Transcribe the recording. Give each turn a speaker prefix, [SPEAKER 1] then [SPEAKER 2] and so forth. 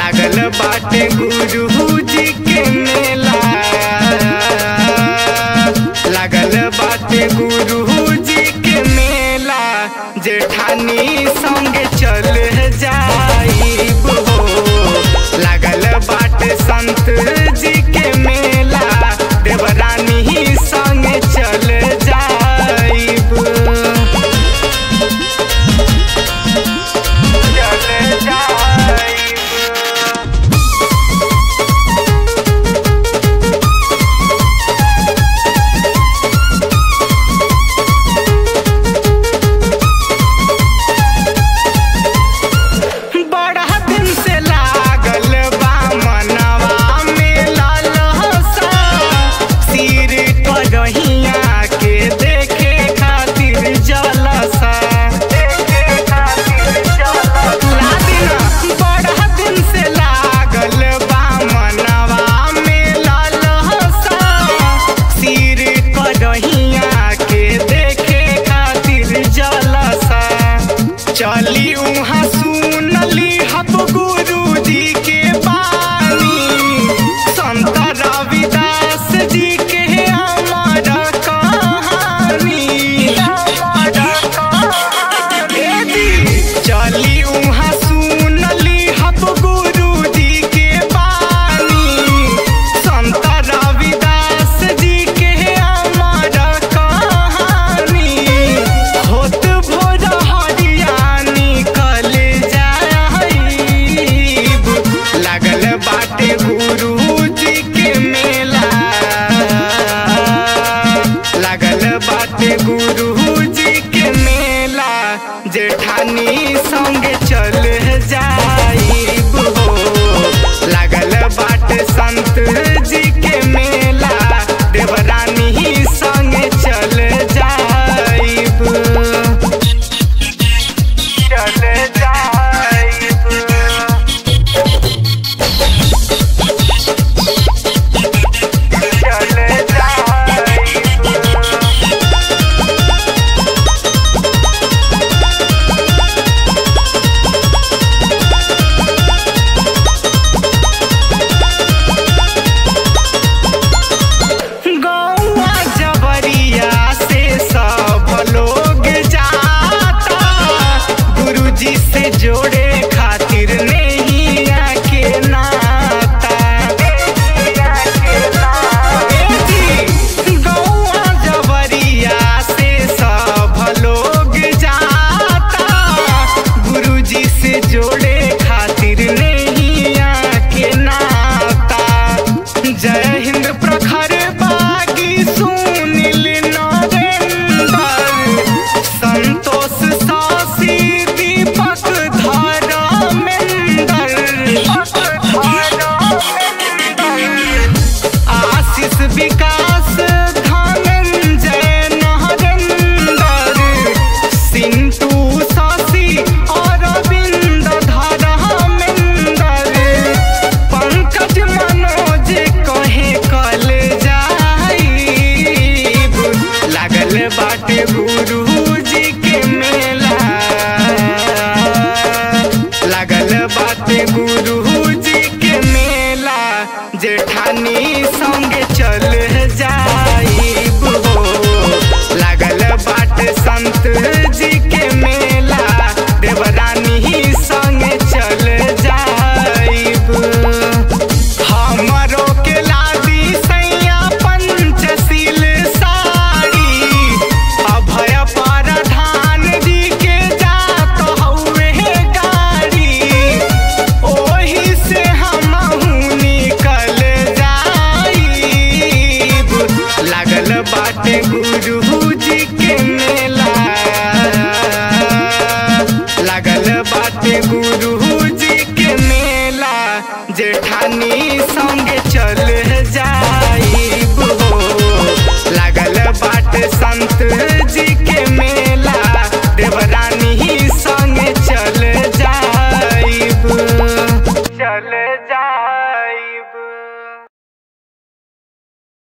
[SPEAKER 1] लागल बाटे गुरु जी के मेला लागल बाटे गुरु जी के मेला जेठानी संग चल जाइब हो लागल बाटे संत जी के मेला देवरानी संग चल जाइब चल जाइब बड़ा दिन से लागल बा मनवा में लालसा सिर करहिया के देखे खातिर जलसा देखे खातिर जलसा बड़ा दिन से लागल बा मनवा में लालसा सिर करहिया के देखे खातिर जलसा चली उहाँ सुनली हब गुरु जी के बानी संत रविदास जी के अमर कहानी ए जी, चली उहाँ सुनली हब गुरु जी के बानी संत रविदास जी के अमर कहानी होत भोर हरिया निकल जाइब लागल बाटे गुरु जी के मेला लागल बाटे गुरु जी के मेला जेठानी संग चल जाइब हो लागल बाटे संत जी के मेला देवरानी संग चल जाइब चल जाइब चल जाइब गौआ जबरिया से सब लोग जाता गुरुजी से जोड़े खातिर नहीं के नाता ए जी, गौआ जबरिया से सब लोग जाता गुरुजी से जोड़े खातिर नहीं के नाता जय हिंद प्रखर बागी सुनील नरेंद्र संतोष सासी दीपक धर्मेंद्र आशीष विकास धनंजय नरेंद्र सिंटू शशि अरविंद धर्मेंद्र पंकज मनोज कहे कल जाइब लागल बाटे गुरु जी के मेला लागल बाटे गुरु